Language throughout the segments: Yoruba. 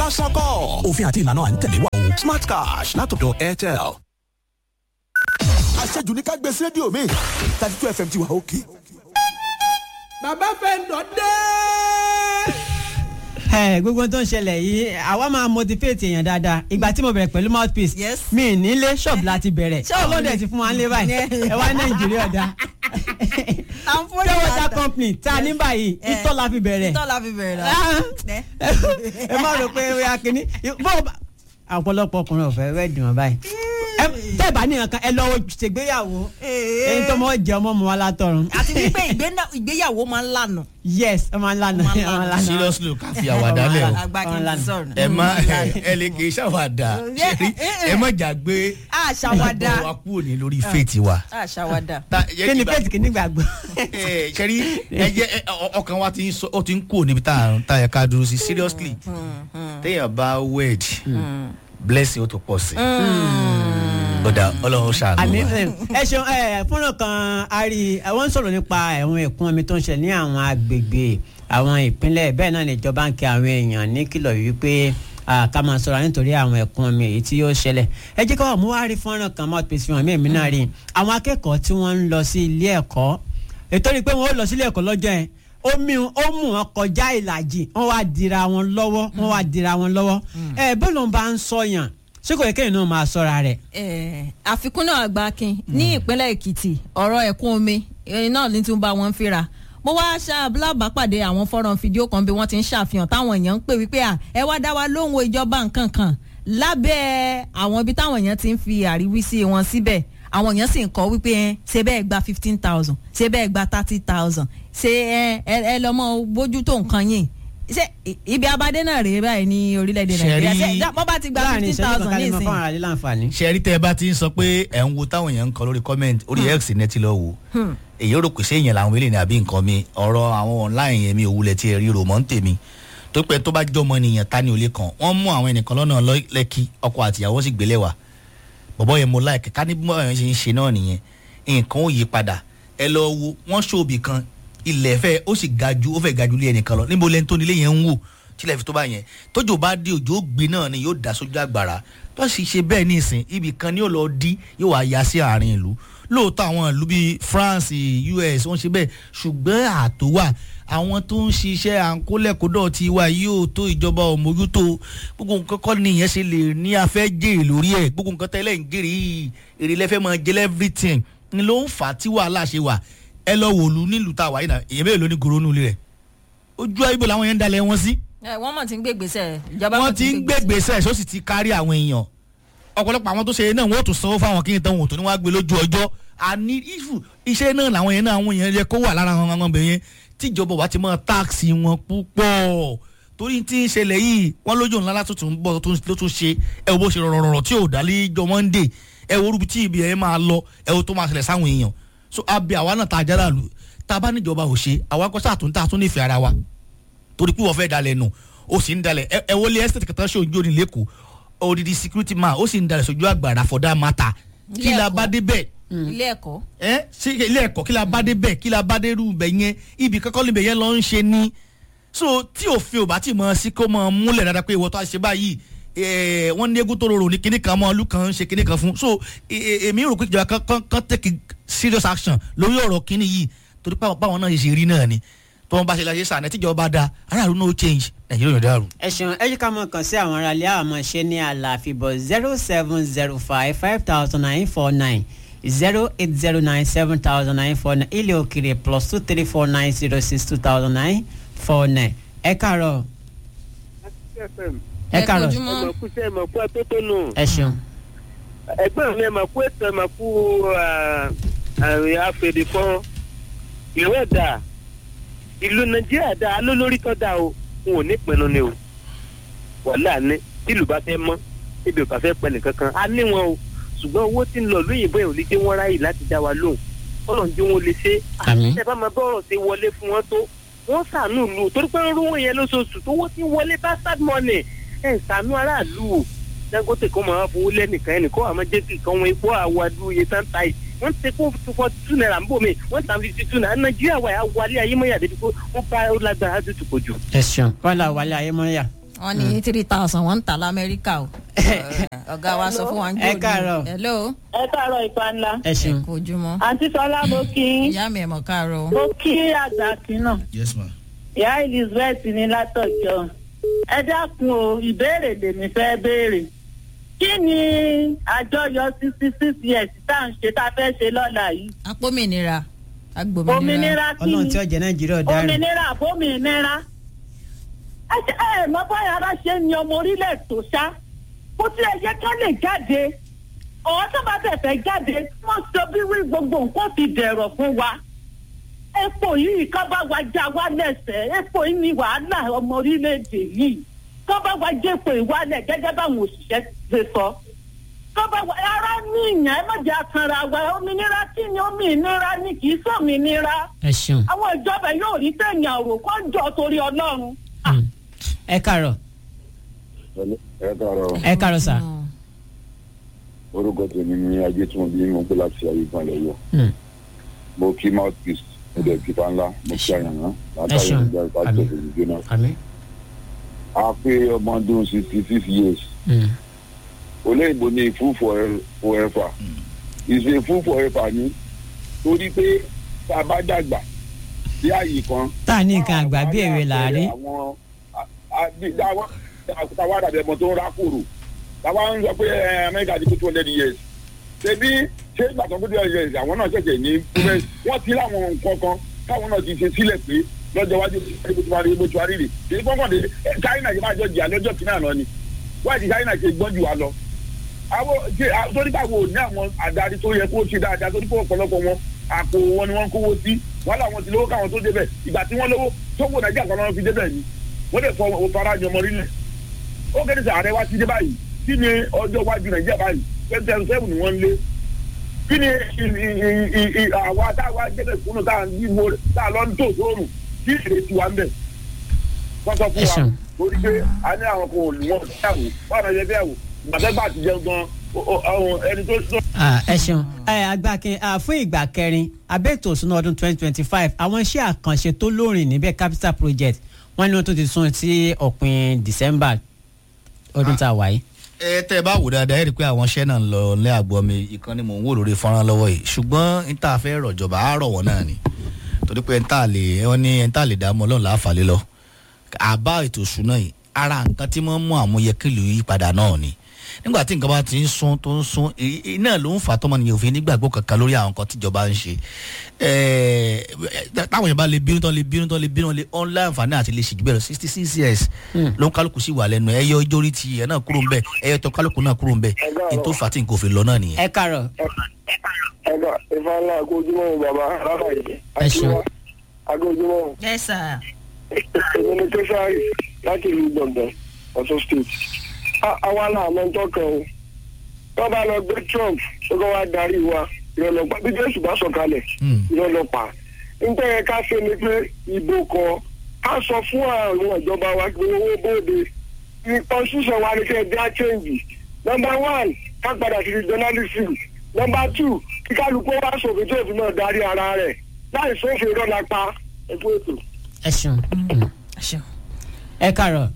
lásán kọ́ òfin àti ìlànà à ń tẹ̀lé wa o smart cash látọ̀dọ̀ airtel. àṣejù ní ká gbé sí rédíò mi thirty two fm ti wà òkè. bàbá fẹ́ǹdọ̀ dé. ẹ gbogbo tó ń ṣẹlẹ̀ yìí àwa máa motivate èèyàn dáadáa ìgbà tí mo bẹ̀rẹ̀ pẹ̀lú mouthpiece Yes. mi nílé ṣọ́ọ̀bù láti bẹ̀rẹ̀ Ṣọ́ọ̀bù ọlọ́dẹ ni. ti fún wa nílé báyìí ẹ wá nàìjíríà dá Àǹfọ̀ní pure water yàtọ̀. company tá a ní báyìí Eh. ìtọ́ la fi bẹ̀rẹ̀ Ìtọ́ la fi bẹ̀rẹ̀ Ah. náà. ẹ má rò pé ó yà kínní bó o bá ọ̀pọ̀lọpọ̀ ọkùnrin ọ̀fẹ́ rẹ̀ dùn ọ́ báyìí Ẹ- tẹ́ ẹ bá ní nǹkan ẹ lọ́wọ́ ṣègbéyàwó ẹni tó mọ̀ jẹ́ ọmọ mọ́ wa látọ̀run àti wípé ìgbéna- ìgbéyàwó máa ń lànà. yes ọmọ ńlá náà Ọmọ ńlá ọmọ ńlá náà seriously ká fi àwàdà lẹ̀ o àgbà kí n ti sọ̀rọ̀. ẹ má ẹ lè kì í ṣàwàdà ṣẹ́rí ẹ má jà gbé àṣàwàdà ìgbọ̀ wa kúrò ní lórí faith wa. àṣàwàdà. Ta- kí ni ìgbà- faith kì í nígbàgbọ́ ẹ ṣẹ́rí ẹ jẹ́ ẹ, ọ- ọkàn wa ti ń sọ- ó ti ń kúrò níbi tá à ń- tá a yẹ ká dúró sí seriously téèyàn bá wed blessing ó tó pọ̀ sí ọ̀dà ọlọ́run ṣàánú àní wa. ẹ ṣeun ẹ fúnra kan a rí àwọn ń sọ̀rọ̀ nípa ẹ̀wọ̀n ẹ̀kún omi tó ń ṣẹlẹ̀ ní àwọn agbègbè àwọn ìpínlẹ̀ bẹ́ẹ̀ náà níjọba ń kí àwọn èèyàn ní kìlọ̀ wípé ah, ká máa sọ̀rọ̀ nítorí àwọn ẹ̀kún omi èyí tí yóò ṣẹlẹ̀ ẹ jẹ́ ká wà mú wá rí fúnra kan mouth piece fihàn mí èmi náà rí àwọn akẹ́kọ̀ọ́ tí wọ́n ń lọ sí ilé ẹ̀kọ́ ètò rí i pé wọ́n ó lọ sí ilé ẹ̀kọ́ lọ́jọ́ yẹn omi ó mú wọn kọjá ìlàjì wọ́n wá dira wọn lọ́wọ́ wọ́n wá dira wọn lọ́wọ́ ẹ bó ló ń bá ń sọyàn ṣé kò yẹ kéèyàn náà máa sọ́ra rẹ̀ Eh, àfikún náà àgbàkin ní ìpínlẹ̀ èkìtì ọ̀rọ̀ ẹ̀kún omi ẹni náà ní tún bá wọn fínra mo wá ṣàbùlábàpàdé àwọn fọ́nrán fídíò kan bí wọ́n ti ń ṣàfihàn táwọn èèyàn ń pè wípé à ẹ wá dá wa lóhùn ìjọba nǹkan kan lábẹ́ àwọn ibi táwọn èèyàn ti ń fi àríwísí wọn síbẹ̀ àwọn èèyàn sì ń kọ́ wípé ẹ ṣe bẹ́ẹ̀ gba fifteen thousand ṣe bẹ́ẹ̀ gba thirty thousand ṣe ẹ ẹ ẹ lọ́mọ bójútó nǹkan yìí ṣe i- ibi abadé náà rèé báyìí ní orílẹ̀-èdè nàìjíríà Ṣẹ̀rí- ṣe bọ́ bá ti gba láàrin fifteen ìṣẹ́jú thousand kan ká ní lè mọ ìsìn fún ara rẹ̀ láǹfààní. ṣẹ́rí tẹ́ ẹ bá ti ń sọ pé ẹ̀ ń wo táwọn èèyàn ń kọ lórí comment orí x ní ẹ ti lọ wò èyí ó rò pé séèyàn làwọn eléyìí ní àbí nǹkan mi ọ̀rọ̀ àwọn online yẹn mi ò wulẹ̀ tí ẹ rí rò mọ́ ń tèmi tó pẹ́ tó bá jọmọ nìyẹn ta ni ò lè kàn wọ́n mú àwọn ẹnìkan lọ́nà lọ́- lẹ́kí ọkọ àtìyàwó sì gbélé wa bọ̀bọ̀ yẹn mo láìka ká ní bí wọ́n ṣe ń ṣe náà nìyẹn nǹkan ò yí padà ẹ lọ wo wọ́n ṣòbí kan ilẹ̀ fẹ́ ó sì ga ju ó fẹ́ ga ju ilé ẹnìkan lọ níbo lẹ́ni tó nílé yẹn ń wò tílẹ̀ fi tó bá yẹn tójò bá dé òjò ó gbé náà ni yóò dá sójú àgbàrá tó sì ṣe bẹ́ẹ̀ nísìn ibì kan ni yóò lọ dí yóò wá ya sí àárín ìlú lóòótọ́ àwọn ìlú bíi France US wọ́n ṣe bẹ́ẹ̀ ṣùgbọ́n ààtò wà àwọn tó ń ṣiṣẹ́ àǹkólẹ́kọ̀dọ̀ ti wà yóò tó ìjọba òmójútó gbogbo nǹkan kọ́ ni ìyẹn ṣe lè ní afẹ́ jèrè lórí ẹ̀ gbogbo nǹkan tẹ́lẹ̀ ń jèrè yìí èrè lẹ́fẹ́ máa jẹ́ everything ni ló ń fà á tí wàhálà ṣe wà ẹ lọ wòlú nílùú tá a wà yìí náà èyàn mélòó ní goronú ilé rẹ̀ ojú ayé bò làwọn yẹn ń dalẹ̀ wọn sí ẹ wọ́n mọ̀ tí ń gbé gbèsè ìjọba wọ́n mọ̀ ti ń gbé gbèsè ṣó sì ti kárí àwọn èèyàn ọ̀pọ̀lọpọ̀ àwọn tó ṣe náà wọ́n ó tún sanwó fáwọn kí n tán wọn ò tó ní wọ́n á gbé lójú ọjọ́ àní ìfù iṣẹ́ náà làwọn yẹn náà àwọn èèyàn yẹ kó wà lára àwọn ọmọ ọbẹ̀ yẹn tíjọba wa ti máa táàsì wọn púpọ̀ torí tí ń ṣẹlẹ̀ yìí wọ́n lójú ńlá látúntò ń bọ̀ tó ló tún ṣe ẹ wo bó ṣe rọrọrọ tí ò dálé jọ Monday ẹ wo orúbi tí ibi ẹ máa lọ ẹ wo tó máa ṣẹlẹ̀ sáwọn èèyàn so abẹ àwa náà tá a jára lù tá a bá níjọba ò ṣe àwa kọ́ sáà tó ń tà tó nífẹ̀ẹ́ ara wa torí pé wọ́n fẹ́ dalẹ̀ nù ó sì ń dalẹ̀ ẹ ẹ wọlé estate kẹta ṣe òjò ní lẹ́kọ̀ọ́ odidi security man ó sì ń dalẹ̀ sójú àgbàrá for that matter kí la bá dé bẹ́ẹ̀ ilé ẹ̀kọ́ ẹ sí ilé ẹ̀kọ́ kí la bá dé bẹ́ẹ̀ kí la bá dé rú bẹ̀ yẹn ibi kankan níbẹ̀ yẹn lọ ń ṣe ni so tí òfin ò bá ti mọ sí kó mọ múlẹ̀ dáadáa pé ìwọ tó a ṣe báyìí ẹ wọ́n ní egun tó rorò ní kinní kan mọ́ ọlú kan ń ṣe kinní kan fún so ẹ- ẹ- èmi rò pé ìjọba kan kan kan take serious action lórí ọ̀rọ̀ kinní yìí torí pé àwọn báwọn náà ṣe rí náà ni tí wọ́n bá ṣe láṣẹ sànẹ́ tíjọba bá da aráàlú náà ó change nàìjíríà yóò dàrú. ẹ ṣeun ẹ yí ká mọ kàn sí àwọn aráalé àwọn ọmọ ṣe ní àlàáfíbọ zero seven zero five five thousand nine four nine zero eight zero nine seven thousand nine four nine ilé òkèrè plus two three four nine zero six two thousand nine four nine ẹ káàárọ̀ ẹ káàárọ̀ kojúmọ́. ẹ mọ̀ kú sí ẹ mọ̀ kú atótónu ẹ ṣeun ẹgbẹ́ mi ẹ mọ̀ kú ètò ẹ mọ̀ kú àrùn àfẹ̀dẹ̀fọ́ ìlú ẹ̀dá ìlú nàìjíríà dá alólórí tó dá o n ò ní pinnu ni o wàhálà ní tìlù bá fẹ́ mọ́ ibi ò bá fẹ́ pẹ́ nìkankan a ní wọn o ṣùgbọ́n owó tí ń lọ lóyìnbó yẹn ò lè dé wọn ráyè láti dá wa lóhùn ọlọ́run tí wọ́n lè ṣe Àmín. ẹ bá máa bọ́rọ̀ ṣe wọlé fún wọn tó wọ́n ṣàánú ìlú o, torí pé ń rówó yẹn lóṣooṣù tó wọ́n ti wọlé bastard money ẹ̀ ṣàánú aráàlú o dangote kọ́ máa fowó lẹ́nìkan ẹnìkan àmọ́ jẹ́ kí nǹkan wọn epo àwàdù iye tán ta yìí wọ́n ti kó forty two naira nbọ mi wọ́n ta fifty two naira nàìjíríà wà á wálé ayé mọ́yà débi pé wọ́n bá ó lágbára tó tù kò jù. ẹ ṣeun kọ́lá wálé ayémọ́yà wọ́n ní three thousand wọ́n ń tà lamẹ́ríkà o ọ̀gá wa sọ fún wa ń jò Ẹ káàárọ̀. hello ẹ káàárọ̀ ìpa ńlá ẹ ṣeun. kò ojúmọ́ àǹtí sọlá mo kí yín ìyá mi ẹ̀ mọ̀ káàárọ̀ o. mo kí àgbà kínà yes ma. ìyá elizabeth ní látọjọ́ ẹ dákun o ìbéèrè lèmi fẹ́ béèrè kí ni àjọyọ̀ sixty six years tá à ń ṣe tá a fẹ́ ṣe lọ́la yìí apómìnira agbòmìnira òmìnira kí ọlọ́run ni tí ọjà nàìjíríà dárí. òmìnira àbómìnira ẹ ṣe ẹ mọ báyà ara ṣe ni ọmọ orílẹ̀ tó ṣá kó tí ẹ yẹ ká lè jáde ọ̀hún tó bá tẹ̀fẹ̀ jáde wọ́n sọ bí wí gbogbo nǹkan ti dẹ̀rọ̀ fún wa epo yìí ká bá wa já wa lẹ́sẹ̀ epo yìí ni wàhálà ọmọ orílẹ̀-èdè yìí ká bá wa jẹ́ epo ìwálẹ̀ gẹ́gẹ́ báwọn òṣìṣẹ́ ṣe sọ ká bá wa ara ní ìyàn ẹ má jẹ́ àkànra wa òmìnira kí ni òmìnira ni kì í sọ̀mìnira ẹ ṣeun. àwọn ìjọba yóò rí tẹ̀yìn àrò kó jọ torí ọlọ́run. Mm. ẹ káàárọ̀ ẹ káàárọ̀ ẹ káàárọ̀ sà. orúkọ tèmi ní ajé tí wọn bí mo gbé láti ayé ìpínlẹ̀ yọ Mm. mo kí mouthpiece mo dẹ̀ kí panla mo kí àyànná látàrí ṣeun. ìjà ìpàdé Àmín. òṣèlú náà. àmì. a pé ọmọ ọdún sixty six years Mm. olóyìnbó ní full for- forever ìṣe full forever ni torí pé tá a bá dàgbà sí àyè kan. tá a ní nǹkan àgbà bí èrè làárí. àwọn táwa dàbí ẹmọ tó ń rákòrò táwa ń sọ pé ẹ, amẹ́ríkà ti kú two hundred years ṣebí ṣé ìgbà tó kú two hundred years àwọn náà ṣẹ̀ṣẹ̀ ní improvement wọ́n ti láwọn nǹkan kan káwọn náà ti ṣe sílẹ̀ pé lọ́jọ́ iwájú bó ti wá rí bó ti wá rí rè kì í gbọ́ngàn dé china yìí máa jọ jìyà lọ́jọ́ kìíní àná ni wáyé ti china ṣe gbọ́n jù wá lọ àwọn ṣe à- torí báwo ní àwọn adarí tó yẹ kó ṣe dáadáa torí pé ọ̀pọ̀lọpọ̀ wọn àpò wọn ni wọ́n ń kówó sí wọn làwọn ti lówó káwọn tó débẹ̀ ìgbà tí wọ́n lówó tó wò nàìjíríà kan náà fi débẹ̀ ni wọ́n lè fọ òfara ní ọmọ orílẹ̀ ó kéde sọ ààrẹ wa ti dé báyìí kí ni ọjọ́ iwájú nàìjíríà báyìí twenty twenty seven ni wọ́n ń lé kí ni ì- ì- ì- ì- àwa táwa jẹ́bẹ̀ kúnnù tá à ń yíwo tá à lọ ń tò sóòrùn kí ìrètí wa ń bẹ̀ wọ́n sọ fún Ẹ wa ṣeun. torí pé a ní àwọn kan ò ní wọn fẹ́yàwó wọn àná yẹ fẹ́yàwó gbàtẹ́gbà ti jẹun gan o- o- àwọn ẹni tó tó Ah, ẹ ṣeun ẹ agbákin ah, fún ìgbà kẹrin abẹ́ẹ̀tò òsùnà ọdún twenty twenty five àwọn iṣẹ́ àkànṣe tó lóòrìn níbẹ̀ capital project wọ́n ní wọ́n tó ti sún sí òpin december ọdún tá a wà yìí. ẹ tẹ ẹ bá wò dáadáa ẹ rí i pé àwọn iṣẹ́ náà ń lọ ní àgbọ̀ mi ìkan ni mò ń wò lórí fọ́nrán lọ́wọ́ yìí ṣùgbọ́n n ta fẹ́ rọ̀jọba á rọ̀ wọ́n náà ni torí pé n ta lè wọ́n ní n ta lè dààmú ọlọ́run láàfàlẹ́ lọ àbá ètò ìṣúná yìí ara nǹkan tí wọ́n mú àmúyẹkìlì yí padà náà ni nígbà tí nǹkan bá ti ń sún tó ń sún èyí- èyí náà ló ń fà tọmọnìyàn òfin nígbàgbọ́ kankan lórí àwọn nǹkan tíjọba ń ṣe Ẹ̀ẹ́, táwọn yẹn bá lè bínú tán lè bínú tán lè bínú lè ọ̀n láǹfààní àti lè ṣèjú bẹ́ẹ̀ lọ sixty six years ló ń kálukú sí wà lẹ́nu ẹ̀yọ ìjórí ti ẹ̀ náà kúrò ń bẹ̀ ẹ̀yọ tó kálukú náà kúrò ń bẹ̀ ní tó fà á tí nǹkan òfin lọ náà nìyẹn. ẹ káàárọ̀ ẹgbà ìfà ńlá agójúmọ́ bàbá alábàáyé Ẹ ṣeun. agójúmọ́ ẹ sà èmi ni kẹsàárì láti ìlú gbọ̀ngàn ọ̀ṣun state àwa náà mọ tó kàn ó wọ́n bá lọ gbé trump tó kọ́ wá darí wa ìrọ̀lọ́pàá bí jésù bá sọ̀kalẹ̀ Hmm. ìrọ̀lọ́pàá nítorí yẹ ká ṣe ni pé ìbò kọ ká sọ fún àwọn ìjọba wa pé owó bóde constitution wa ni kẹ́ ẹ dá change number one ká padà sí journalism number two kí kálukú wá sòfin tí òfin náà darí ara rẹ̀ láì sófin rọ́lá pa ẹ̀kú ètò. ẹ ṣeun Mm. ẹ ṣeun. ẹ káàárọ̀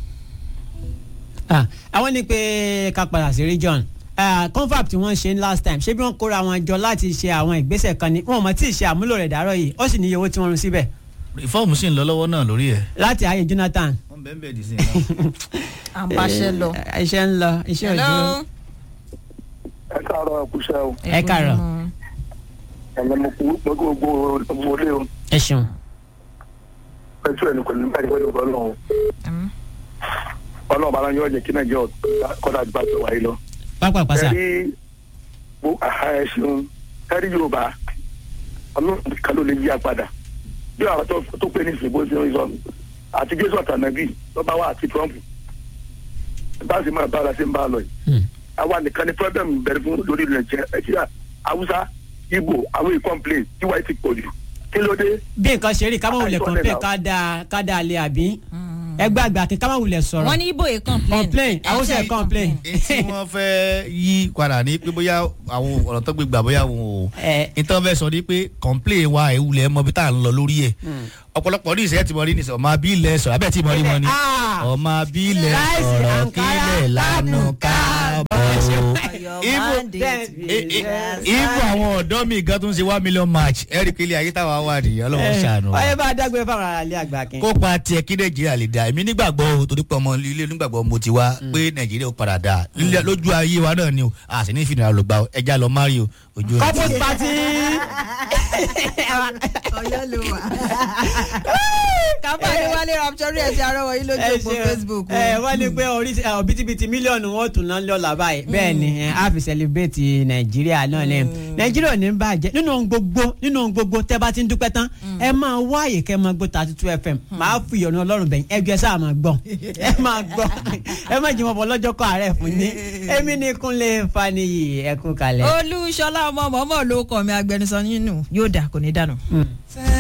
Ah, àwọn ní pé ká padà sí region Ah, confab tí wọ́n ṣe ní last time ṣé bí wọ́n kóra wọn jọ láti ṣe àwọn ìgbésẹ̀ kan ni wọn ò mọ̀ tí ì ṣe àmúlò rẹ̀ dàrọ̀ yìí ó sì níye owó tí wọ́n run síbẹ̀ ìfọ́ọ̀mù sì ń lọ lọ́wọ́ náà lórí ẹ̀. láti ayé jonathan wọ́n bẹ́ẹ̀ bẹ́ẹ̀ dì sí i. à ń báṣẹ́ lọ. Eh, iṣẹ́ ń lọ iṣẹ́ òjò hello. ẹ káàárọ̀ ẹkúṣẹ́ o Ẹ káàárọ̀. ẹ̀mẹ́ mo kú mo kú gbogbo wọlé o ẹ ṣeun pẹ̀tù ẹni pẹ̀lú nígbà tí wọ́n lè gbọ́dọ̀ o ọlọ́run bá láyé ọ̀jẹ̀ kí nàìjíríà kọ́dà gbà tó wáyé lọ. pápá pàṣà ẹ̀rí bó àhá ẹ ṣeun ẹ̀rí yorùbá ọlọ́run kan ló lè yí apádà bí àwọn tó- tó pé ní ìsìnkú sí ń sọ àti jésù àtànàbí lọ́ba wa àti trump bá a sì máa bá a la ṣe ń bá a lọ yìí Hmm. àwa nìkan ni problem bẹ̀rẹ̀ fún lórí ilẹ̀ jẹ́ nàìjíríà haúsá ibo àwọn ìkọ́mplé tí wàá ti pọ̀ jù kí ló dé bí nǹkan ṣe rí ká mọ̀ wulẹ̀ Ah, kàn pé ìtọ́lẹ̀ ká dáa ká dáa lé àbí ẹgbẹ́ àgbà kí ká má wulẹ̀ sọ̀rọ̀ wọ́n ní ibo yìí complain. complain àwọn sì ẹ̀ complain. tí wọ́n fẹ́ yí padà ní pé bóyá àwọn ọ̀rọ̀ tó gbé gbà bóyá àwọn ò nítorí fẹ́ sọ ní pé complain wa ìwúlẹ̀ mọ bí tá à ń lọ lórí ẹ̀ ọ̀pọ̀lọpọ̀ ní ìṣẹ́ tí mo rí ní sọ ọmọ abílẹ̀ sọ̀rọ̀ abẹ́ tí mo rí wọn ni ọmọ abílẹ̀ sọ̀rọ̀ kílẹ̀ lánàá káàbọ̀ ibu àwọn ọ̀dọ́ mi gan tó ń ṣe one million match ẹ̀rí pé ilé ayé táwa wà nìyẹn ọlọ́wọ́ ṣàánú wa ọyẹ bá dágbére fáwọn ará ilé àgbà kí. kópa tiẹ̀ kí nàìjíríà lè dá èmi nígbàgbọ́ o torí pé ọmọ ilé nígbàgbọ́ mo ti wá pé nàìjíríà ó padà dá Lílẹ̀- lójú ayé wa náà ni o a sì ní ìfìdí ló gbà o ẹja lọ mari o ojú ẹ. couples party. ọyọ ló wà. kábàdé wálé raptori ẹ̀ ti arọ́wọ́ yìí lójú òpó facebook. o. ẹ wọ́n ní pé oríṣi ẹ, òbítíbitì mílíọ̀nù wọn ò tún náà lọ́la báyìí bẹ́ẹ̀ ni ẹ, a fi celebrate nàìjíríà náà ni nàìjíríà ò ní bàjẹ́ nínú ohun gbogbo nínú ohun gbogbo tẹ́ bá ti ń dúpẹ́ tán ẹ máa wá àyè kẹ́ ẹ máa gbọ́ thirty two fm máa fi ìyọ̀nù ọlọ́run bẹ̀yìn ẹ gbé sáà máa gbọ́ ẹ máa gbọ́ ẹ má jìmọ̀ bọ́ lọ́jọ́ kọ́ àárẹ̀ fún yín èmi ní kúnlé faniyi ẹkún kalẹ̀. olúṣọlá ọmọ mọ́mọ́ ló kọ́ mi agbẹnusọ nínú yóò dà kò ní dànù.